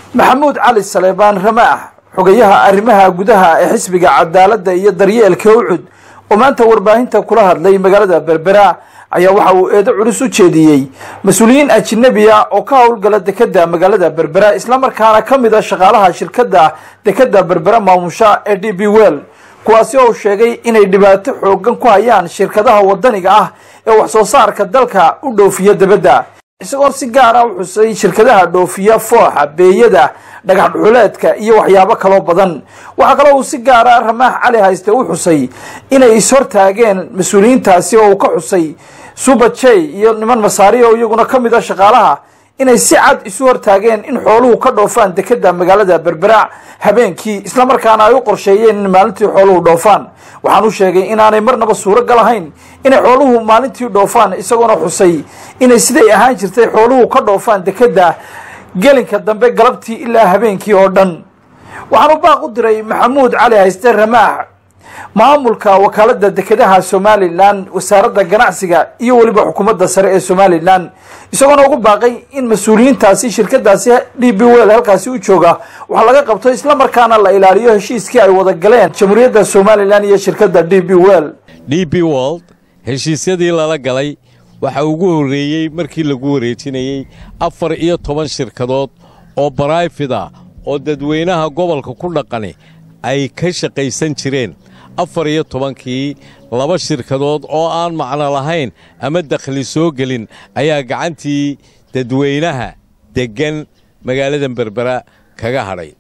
maxamuud cali saleebaan ramaax xogayaha arrimaha gudaha ee xisbiga cadaaladda iyo daryeelka ucud oo maanta warbaahinta kula hadlay magaalada berbera ayaa waxa uu eedo culus u jeediyey mas-uuliyiin ajinabiya oo ka howlgala dekeda magaalada berbera islamarkaana ka mid a shaqaalaha shirkadda dekeda berbera maamusha ee d b well kuwaasi oo sheegay inay dhibaato xoogan ku hayaan shirkadaha wadaniga ah ee wax soo saarka dalka u dhoofiya debadda isagoo si gaara u xusay shirkadaha dhoofiya fooxa beeyada dhagax dhuxuleedka iyo waxyaabo kaloo badan waxaa kaloo uu si gaara ramaax cali hayste u xusay inay ishortaageen mas-uuliyiintaasi oo uu ka xusay subajey iyo niman masaari oo iyaguna ka mid a shaqaalaha inay si cad isu hortaageen in xooluhu ka dhoofaan dekeda magaalada berbera habeenkii islamarkaana ay u qorsheeyeen in maalintii xooluhu dhoofaan waxaan u sheegay inaanay marnaba suuragal ahayn inay xooluhu maalintii dhoofaan isagoona xusay inay siday ahaan jirtay xooluhu ka dhoofaan dekeda gelinka dambe galabtii ilaa habeenkii oo dhan waxaan u baaq u diray maxamuud cali hayste ramaax maamulka wakaalada dekedaha somalilan wasaaradda ganacsiga iyo weliba xukuumadda sare ee somalilan isagoona ugu baaqay in mas-uuliyiintaasi shirkadaasi d b well halkaasi u jooga wax laga qabto islamarkaana la ilaaliyo heshiiskii ay wada galeen jamhuuriyadda somalilan iyo shirkadda d b well d b wold heshiisyadii lala galay waxa ugu horreeyey markii lagu wareejinayey afar iyo toban shirkadood oo baraifida oo dadweynaha gobolka ku dhaqani ay ka shaqaysan jireen afar iyo tobankii laba shirkadood oo aan macno lahayn ama dakhli soo gelin ayaa gacantii dadweynaha deggan magaalada berbera kaga hadhay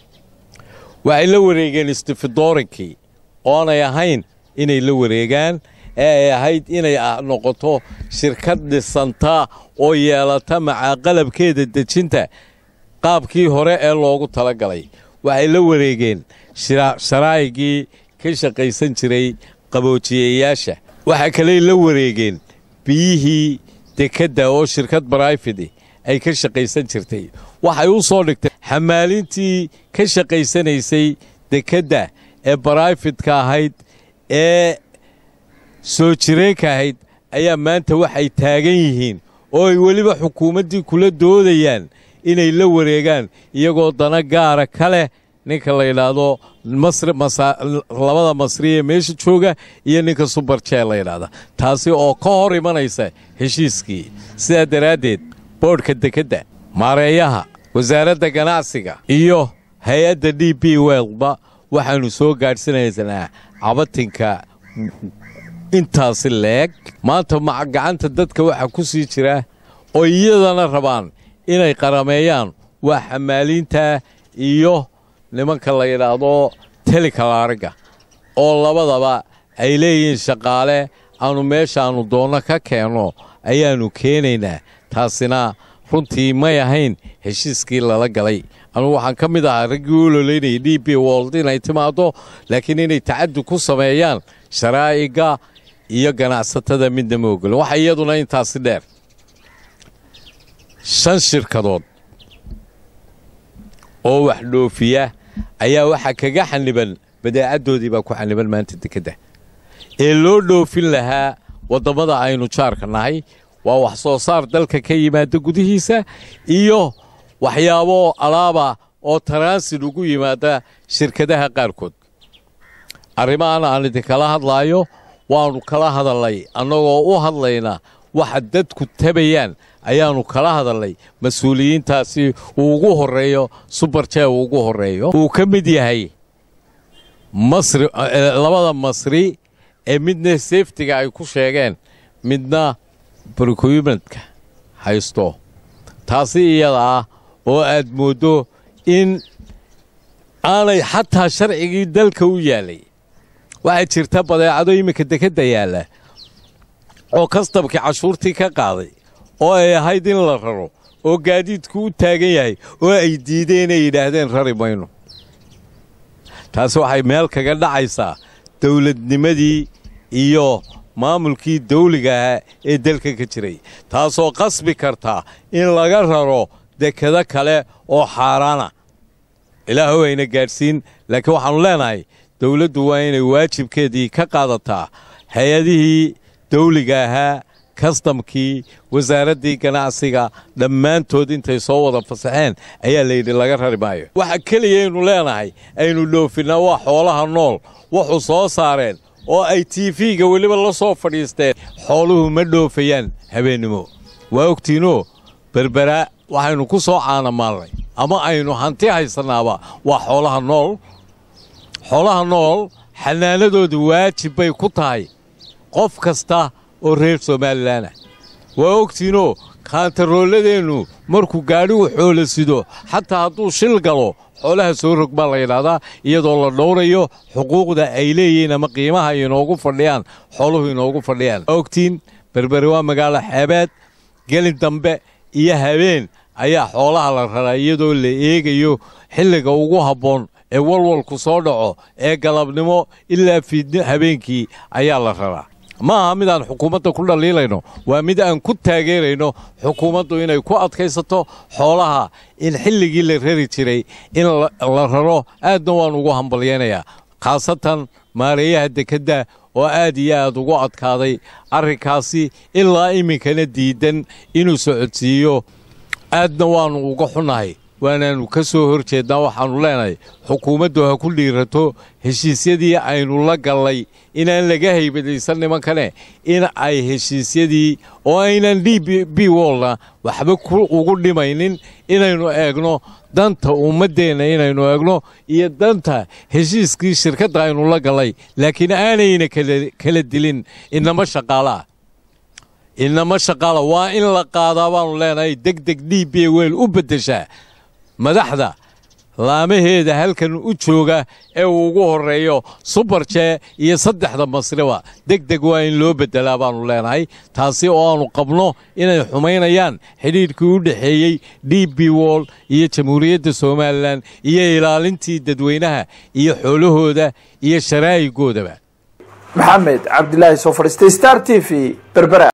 waxay la wareegeen istifidoorankii oonay ahayn inay la wareegaan ee ay ahayd inay noqoto shirkad dhisanta oo yeelata macaaqalabkeeda dejinta qaabkii hore ee loogu tala galay waxay la wareegeen sharaa'igii ka shaqaysan jiray qaboojiyeyaasha waxaa kaley la wareegeen biyihii dekedda oo shirkad baraifidi ay ka shaqaysan jirtay waxay u soo dhigtay xamaalintii ka shaqaysanaysay dekedda ee baraifidka ahayd ee soo jireenka ahayd ayaa maanta waxay taagan yihiin oo ay weliba xukuumaddii kula doodayaan inay la wareegaan iyagoo dana gaara ka leh ninka la yidhaahdo labada masri ee meesha jooga iyo ninka subarjee la yidhaahda taasi oo ka hor imanaysa heshiiskii sidaa daraaddeed boodhka dekedda maareeyaha wasaaradda ganacsiga iyo hay-adda d b welba waxaannu soo gaadhsinaynaa cabatinka intaasi leeg maanta gacanta dadka waxaa ku sii jira oo iyadana rabaan inay qarameeyaan waa xamaaliinta iyo nimanka la yidhaahdo telikalaariga oo labadaba ay leeyihiin shaqaale aannu meeshaannu doonno ka keenno ayaannu keenaynaa taasina runtii may ahayn heshiiskii lala galay anugu waxaan ka mid ahaa raggii u ololeynayay d b wold inay timaaddo laakiin inay tacaddi ku sameeyaan sharaa'iga iyo ganacsatada midna ma ogolin waxa iyaduna intaasi dheer shan shirkadood oo wax dhoofiya ayaa waxaa kaga xaniban badeecaddoodii baa ku xaniban maanta dekedda ee loo dhoofin lahaa waddammada aynu jaarka nahay waa wax soo saar dalka ka yimaada gudihiisa iyo waxyaabo alaaba oo taransid ugu yimaada shirkadaha qaarkood arrimahan aan idinkala hadlaayo waannu kala hadalnay annagoo u hadlayna waxa dadku tabayaan ayaannu kala hadalnay mas-uuliyiintaasi uu ugu horreeyo subarjee uu ugu horreeyo uu ka mid yahay masri labada masri ee midna seftiga ay ku sheegeen midna brocumentka haysto taasi iyada ah oo aad mooddo in aanay xataa sharcigii dalka u yaallay waxaa jirta badeecado iminka dekedda yaalla oo kastabkii cashuurtii ka qaaday oo ay ahayd in la raro oo gaadiidku u taagan yahay oo ay diideen ay yidhaahdeen rari mayno taasi waxay meel kaga dhacaysaa dawladnimadii iyo maamulkii dawliga ahaa ee dalka ka jiray taasoo qasbi karta in laga raro dekado kale oo xaaraana ilaahu ayna gaadhsiin laakiin waxaannu leenahay dawladdu waa inay waajibkeedii ka qaadataa hay-adihii dawliga ahaa kastamkii wasaaraddii ganacsiga dhammaantood intay soo wada fasaxeen ayaa layidhi laga rari maayo waxa keliyaynu leenahay aynu dhoofinnaa waa xoolaha nool wuxuu soo saareen oo ay tiifiga weliba la soo fadhiisteen xooluhu ma dhoofayaan habeennimo waa ogtiinoo berberaa waxaynu ku soo caanamaalnay ama aynu hanti haysannaaba waa xoolaha nool xoolaha nool xanaanadoodu waajib bay ku tahay qof kasta oo reer somalilan ah waa ogtiinoo kaantarooladeennu markuu gaadhigu xoolo sido xataa hadduu shil galo xoolaha soo rog baa la yidhaahdaa iyadoo la dhowrayo xuquuqda ay leeyihiin ama qiimaha inoogu fadhiyaan xooluhu inoogu fadhiyaan waa ogtiin berbere waa magaalo xeebeed gelin dambe iyo habeen ayaa xoolaha la raraa iyadoo la eegayo xilliga ugu habboon ee walwalku soo dhaco ee galabnimo ilaa fiidni habeenkii ayaa la raraa ma aha mid aan xukuumadda ku dhaliilayno waa mid aan ku taageerayno xukuumaddu inay ku adkaysato xoolaha in xilligii la rari jiray in la raro aadna waan ugu hambalyaynayaa khaasatan maareeyaha dekedda oo aad iyo aad ugu adkaaday arrinkaasi ilaa iminkana diidan inuu socodsiiyo aadna waannu uga xunnahay waanaannu ka soo hor jeednaa waxaannu leenahay xukuumaddu ha ku dhiirato heshiisyadii aynu la gallay inaan laga haybadaysan nimankane in ay heshiisyadii oo aynan d b wolna waxba ugu dhimaynin inaynu eegno danta ummaddeenna inaynu eegno iyo danta heshiiskii shirkadda aynu la gallay laakiin aanayna kala dilin inama shaqaalaah inama shaqaala waa in la qaadaa baannu leenahay deg deg d b wel u beddeshaa madaxda laamaheeda halkan u jooga ee uu ugu horreeyo subarjee iyo saddexda masriba deg deg waa in loo beddelaa baannu leenahay taasi oo aannu qabno inay xumaynayaan xidhiidhkii u dhexeeyey d b wol iyo jamhuuriyadda somalilan iyo ilaalintii dadweynaha iyo xoolahooda iyo sharaa'igoodaba maxamed cabdilaahi soo fadhiistay star t v berbera